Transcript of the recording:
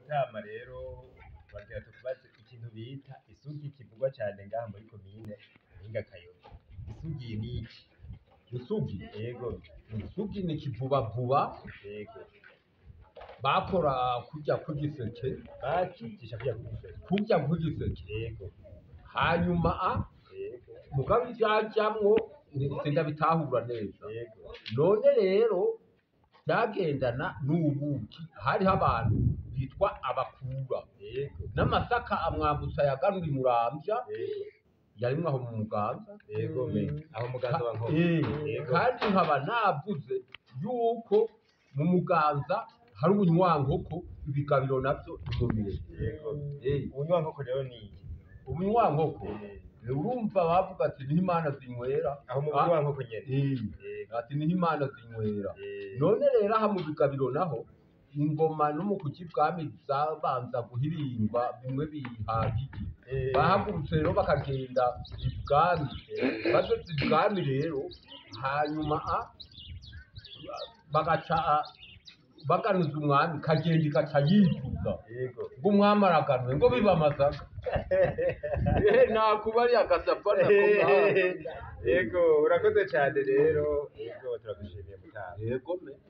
mutama rero bagira tukubaze ikintu bita isugi kivugwa cyane ngaha muri komine Mpinga Kayobe isugi ni iki isugi yego isugi ni kivubavuba yego bakora kurya kw'igiseke bakigisha kujya kugusera kurya kw'igiseke yego hanyuma a yego mugabo ivyajamwo sindabitahura neza yego none rero byagendana n'ubuki hariho abantu bitwa abakura yego n'amasaka amwambutsa yaganura imuramvya yego yarimwo aho mu muganza yego me aho muganza wa nkoko Eh, yego kandi nkaba navuze yuko mu muganza hari ubunywankoko ibigabiro navyo nimumire yego Eh, ubunywa nkoko rero ni iki ubunywankoko Eh, eh, urumva bavuga ati niho imana zinywera aho mu Ah, bunywa nkoko nyene eh, yego ati niho imana zinywera eh, none rero aha mu bigabiro naho ingoma no mu kuki bwami zabanza guhirimbwa bimwe bihagije eh, bahagurutse rero bakagenda ibwami bageze ibwami rero hanyuma a bagaca a- baganuza umwami kagenda igaca yicuza yego ngo umwami araganwe ngo biba amasaka Eh, nakubari agasapana ko ngaha. yego urakoze cyane rero yego turagushimiye mutama yego me